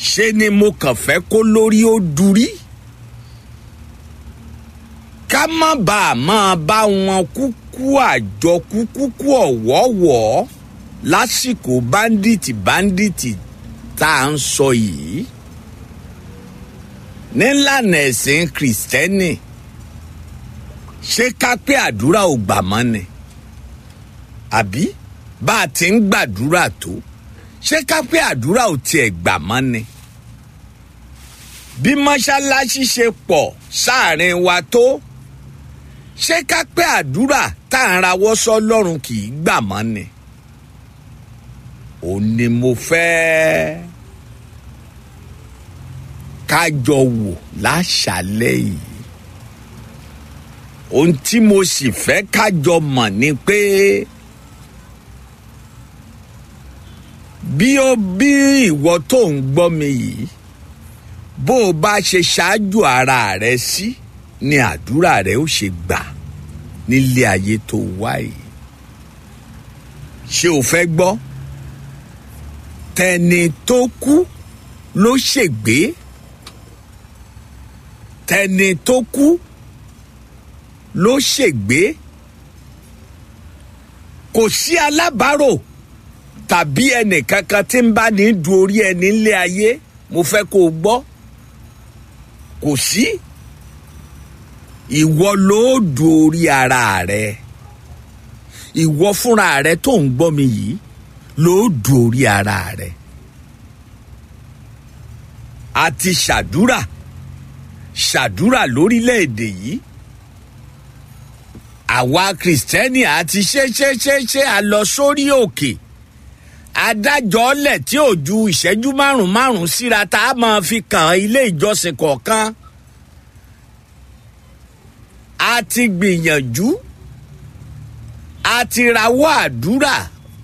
ṣe ni mo kàn fẹ́ kó lórí ó durí ká má bàa máa bá wọn kúkú àjọkú kúkú ọ̀wọ́wọ́ lásìkò báńdíìtì báńdíìtì tá à ń sọ yìí nílànà ẹ̀sìn kìrìsìtẹ́nì ṣé ká pé àdúrà ò gbà mọ́ ni àbí bá a ti ń gbàdúrà tó ṣé ká pé àdúrà ò tiẹ̀ gbà mọ́ ni bí mọ́ṣáláṣí ṣe pọ̀ sáàrin wa tó ṣé ká pé àdúrà tá à ń rawọ́ sọ́lọ́run kì í gbà mọ́ ni ò ní mo fẹ́ ká jọ wò láṣálẹ́ yìí ohun tí mo sì fẹ́ ká jọ mọ̀ ni pé bí ó bí ìwọ tó ń gbọ́ mi yìí bó o bá ṣe ṣáájú ara rẹ sí ni àdúrà rẹ ó ṣe gbà nílé ayé tó wá yìí ṣé o fẹ́ gbọ́ tẹni tó kú ló ṣègbé tẹni tó kú ló ṣègbé kò sí alábàárò tàbí ẹnìkankan tí ń bá ní du orí ẹni ńlé ayé mo fẹ́ kó o gbọ́ kò sí ìwọ ló du orí ara rẹ ìwọ fúnra rẹ tó ń gbọ́ mi yìí ló du orí ara rẹ a ti ṣàdúrà ṣàdúrà lórílẹ̀‐èdè yìí àwa kìrìsìtẹ́nì àti ṣe ṣe ṣe ṣe a lọ sórí òkè adájọ́ lẹ̀ tí ò ju ìṣẹ́jú márùn márùn síra tá a máa fi kàn ilé ìjọsìn kọ̀ọ̀kan a ti gbìyànjú a ti rawọ́ àdúrà